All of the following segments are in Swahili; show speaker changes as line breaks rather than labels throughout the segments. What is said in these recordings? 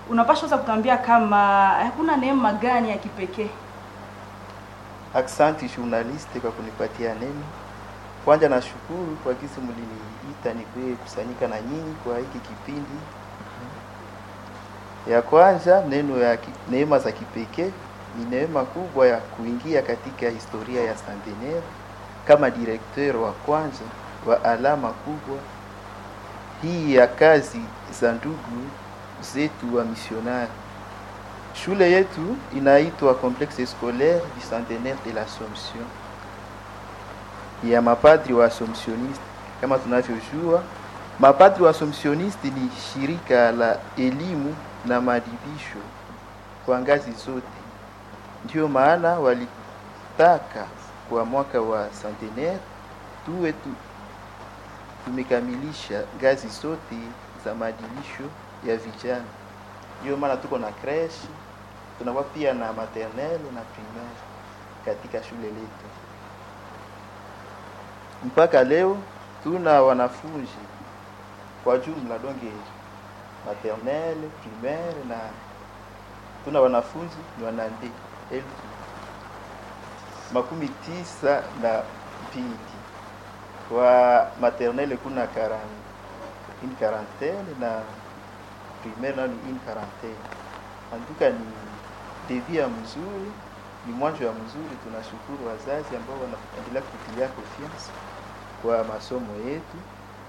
unapaswa sasa kutuambia kama hakuna neema gani ya kipekee
Aksanti journaliste kwa kunipatia neno. Kwanza nashukuru kwa kisi mliniita nikuye kusanyika na nyinyi kwa hiki kipindi. Ya kwanza neno ya ki- neema za kipekee ni neema kubwa ya kuingia katika historia ya Centenaire kama directeur wa kwanza wa alama kubwa hii ya kazi za ndugu zetu wa misionari. Shule yetu inaitwa Complexe Scolaire du Centenaire de l'Assomption ya mapadri wa Assumptioniste. Kama tunavyojua, mapadri wa Assumptioniste ni shirika la elimu na maadibisho kwa ngazi zote. Ndio maana walitaka kwa mwaka wa centenaire tuwe tu, tumekamilisha ngazi zote za maadibisho ya vijana. Ndio maana tuko na creche, tunakuwa pia na maternelle na primaire katika shule letu. Mpaka leo tuna wanafunzi kwa jumla donge maternelle, primaire na tuna wanafunzi ni wanande elfu makumi tisa na mbili. Kwa maternelle kuna karan, une quarantaine na primaire nayo ni une quarantaine. Antuka ni devi ya mzuri, ni mwanzo ya mzuri. Tunashukuru wazazi ambao wanaendelea kutilia confiance kwa masomo yetu.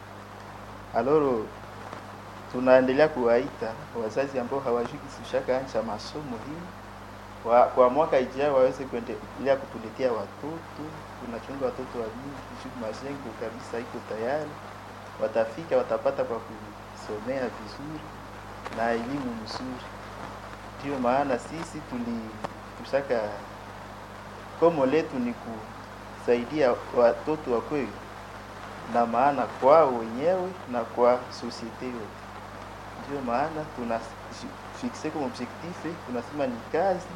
Aloro tunaendelea kuwaita wazazi ambao hawajui kisushaka ancha masomo hii wa, kwa mwaka ijao waweze kuendelea kutuletea watoto. Tunachunga watoto wa mingi juu majengo kabisa iko tayari, watafika watapata kwa kusomea vizuri na elimu mzuri. Ndio maana sisi tuli tushaka komo letu ni kusaidia watoto wakwe na maana kwao wenyewe na kwa societe yote. Ndio maana tuna fixe comme objectif, tunasema ni kazi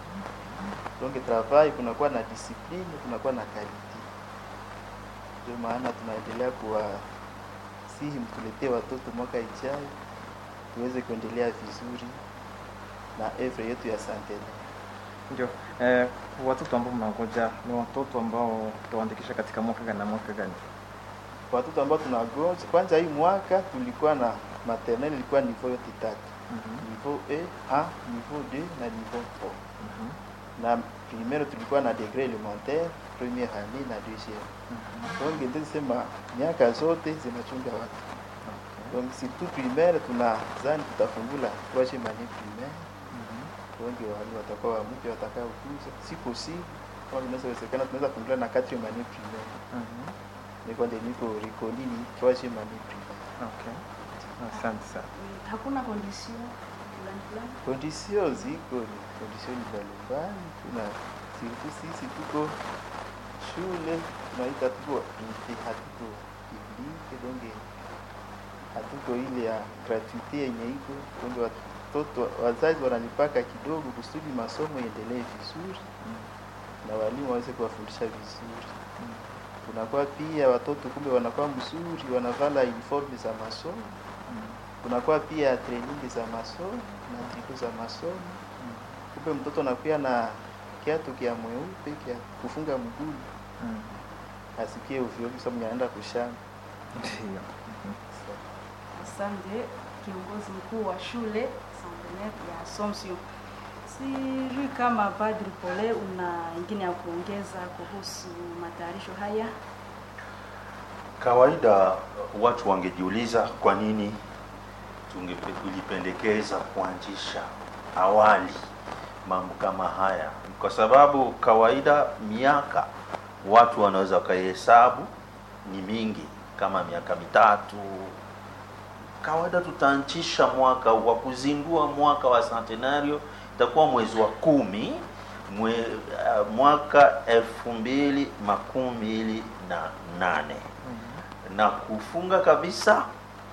donc travail, kunakuwa na discipline, kunakuwa na quality. Ndio maana tunaendelea kuwasihi mtuletee watoto mwaka ijayo tuweze kuendelea vizuri na evre yetu ya Centenaire.
Ndio. Eh, watoto ambao mnangoja ni watoto ambao tutawaandikisha katika mwaka gani na mwaka gani?
Watoto ambao tunagonja kwanza, hii mwaka tulikuwa na maternelle ilikuwa niveau yote tatu,
Mhm.
niveau A, niveau 2 na niveau 3
Mhm.
na primaire tulikuwa na degré élémentaire première année na deuxième.
Mhm.
Donc ndio sema miaka zote zinachunga watu.
Okay.
Donc surtout primaire tunazani tutafungula troisième année primaire.
Mhm.
Wengi wale watakuwa wampya watakao kuja. Si possible kama inaweza wezekana tunaweza fungula na quatrième année primaire.
Mhm.
Ni kwa ndio niko reconnu ni troisième année primaire.
Okay. Asante sana.
hakuna condition fulani fulani
Condition ziko ni condition mbalimbali. Tuna surtout sisi tuko shule tunaita tuko privé, hatuko publique donc hatuko ile ya gratuité yenye iko donc watoto wazazi wanalipaka kidogo kusudi masomo iendelee vizuri na walimu waweze kuwafundisha vizuri. Kunakuwa pia watoto kumbe wanakuwa mzuri, wanavala uniform za masomo. Kunakuwa pia training za masomo na triku za masomo. Kumbe mtoto anakuwa na kiatu kia mweupe kia kufunga mguu,
Mm.
asikie ovyo ovyo sababu anaenda kushamba.
Ndio.
asante kiongozi mkuu wa shule Centenaire ya Assumption sijui kama Padri Pole una ingine ya kuongeza kuhusu matayarisho haya
Kawaida watu wangejiuliza kwa nini tulipendekeza kuanzisha awali mambo kama haya, kwa sababu kawaida miaka watu wanaweza wakaihesabu ni mingi, kama miaka mitatu. Kawaida tutaanzisha mwaka wa kuzindua mwaka wa centenario itakuwa mwezi wa kumi mwe, uh, mwaka elfu mbili makumi mbili na nane na kufunga kabisa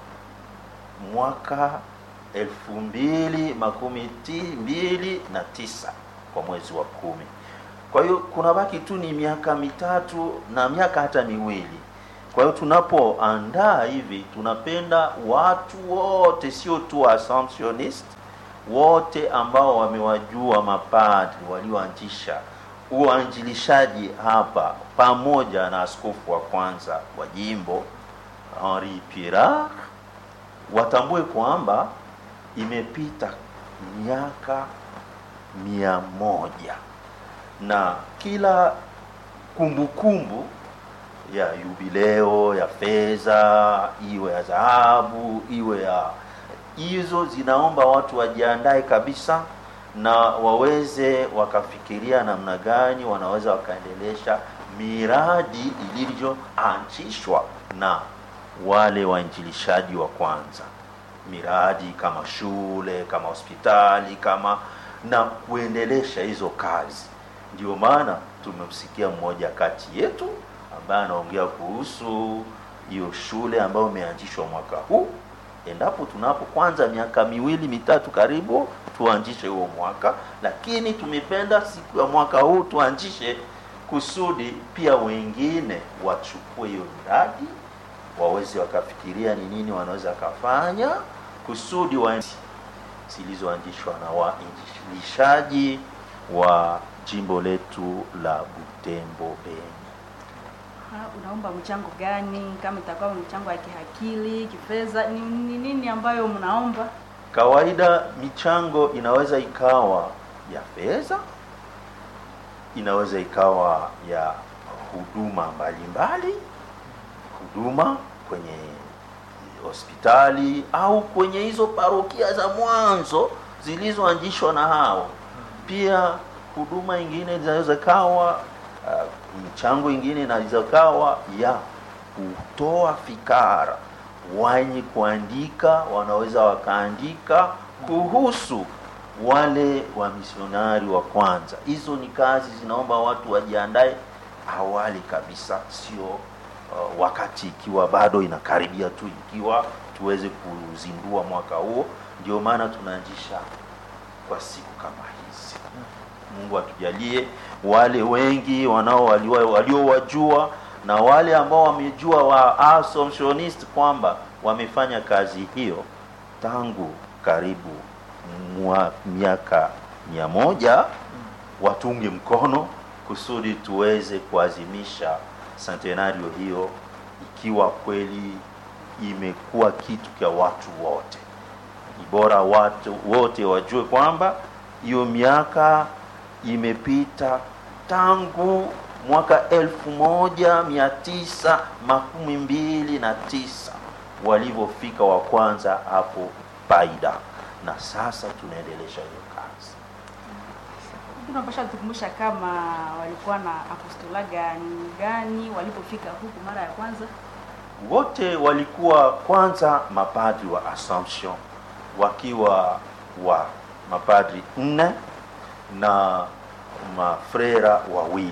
mwaka elfu mbili makumi ti, mbili na tisa kwa mwezi wa kumi. Kwa hiyo kuna baki tu ni miaka mitatu na miaka hata miwili. Kwa hiyo tunapoandaa hivi, tunapenda watu wote, sio tu Assumptionist, wote ambao wamewajua mapadri walioanzisha uanjilishaji hapa pamoja na askofu wa kwanza wa jimbo Henri Pirard watambue kwamba imepita miaka mia moja na kila kumbukumbu ya yubileo ya fedha iwe ya dhahabu iwe ya hizo zinaomba watu wajiandae kabisa na waweze wakafikiria namna gani wanaweza wakaendelesha miradi ilivyoanzishwa na wale wainjilishaji wa kwanza miradi kama shule kama hospitali kama na kuendelesha hizo kazi ndio maana tumemsikia mmoja kati yetu ambaye anaongea kuhusu hiyo shule ambayo imeanzishwa mwaka huu endapo tunapo kwanza miaka miwili mitatu karibu tuanzishe huo mwaka lakini tumependa siku ya mwaka huu tuanzishe kusudi pia wengine wachukue hiyo miradi waweze wakafikiria ni nini wanaweza wakafanya kusudi wa zilizoanzishwa na wainjilishaji wa jimbo letu la Butembo Beni.
Ha, unaomba mchango gani? Kama itakuwa mchango ya kihakili, kifedha, ni ni nini ambayo mnaomba?
Kawaida michango inaweza ikawa ya fedha, inaweza ikawa ya huduma mbalimbali, huduma kwenye hospitali au kwenye hizo parokia za mwanzo zilizoanzishwa na hao. Pia huduma ingine zinaweza kawa uh, mchango ingine inaweza kawa ya kutoa fikara. Wenye kuandika wanaweza wakaandika kuhusu wale wa misionari wa kwanza. Hizo ni kazi zinaomba watu wajiandae awali kabisa, sio uh, wakati ikiwa bado inakaribia tu, ikiwa tuweze kuzindua mwaka huo. Ndio maana tunaanzisha kwa siku kama hizi. Mungu atujalie wale wengi wanao waliowajua na wale ambao wamejua wa Assumptionist kwamba wamefanya kazi hiyo tangu karibu mwa miaka mia moja watunge mkono kusudi tuweze kuazimisha centenario hiyo ikiwa kweli imekuwa kitu cha watu wote. Ni bora watu wote wajue kwamba hiyo miaka imepita tangu mwaka elfu moja mia tisa makumi mbili na tisa walivyofika wa kwanza hapo Paida, na sasa tunaendelesha hiyo kazi.
Tunapasha tukumbusha kama walikuwa na apostola gani gani walipofika huku mara ya kwanza.
Wote walikuwa kwanza mapadri wa Assumption wakiwa wa mapadri nne na mafrera wawili.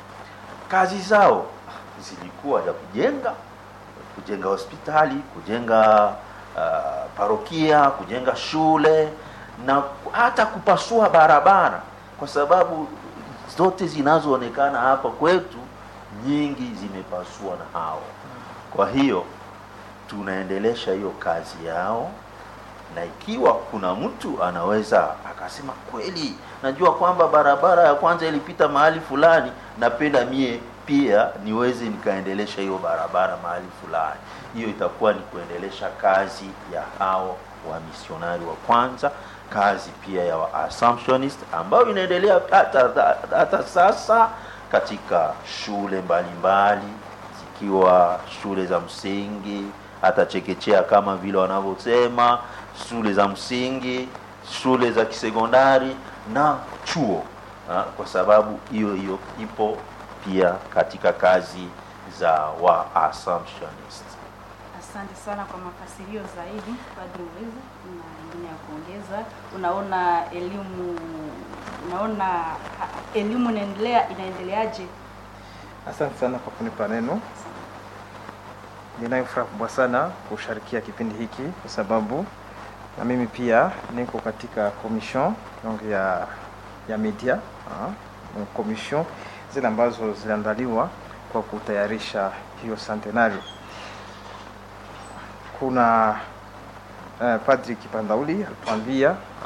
Kazi zao zilikuwa za kujenga kujenga hospitali, kujenga uh, parokia, kujenga shule na hata kupasua barabara, kwa sababu zote zinazoonekana hapa kwetu nyingi zimepasua na hao. Kwa hiyo tunaendelesha hiyo kazi yao, na ikiwa kuna mtu anaweza akasema kweli, najua kwamba barabara ya kwanza ilipita mahali fulani, napenda mie pia niweze nikaendelesha hiyo barabara mahali fulani. Hiyo itakuwa ni kuendelesha kazi ya hao wa misionari wa kwanza, kazi pia ya wa Assumptionist ambayo inaendelea hata, hata sasa katika shule mbalimbali mbali, zikiwa shule za msingi hata chekechea kama vile wanavyosema, shule za msingi, shule za kisekondari na chuo ha, kwa sababu hiyo hiyo ipo pia katika kazi za wa Assumptionist.
Asante sana kwa mafasirio zaidi, Padre Uweza. Na ingine ya kuongeza, unaona elimu unaona ha- elimu inaendelea inaendeleaje?
Asante sana kwa kunipa neno. Ninayo furaha kubwa sana kusharikia kipindi hiki kwa sababu na mimi pia niko katika commission donc ya ya media ah, donc commission zile ambazo ziliandaliwa kwa kutayarisha hiyo centenario. Kuna uh, Padri Kipandauli alituambia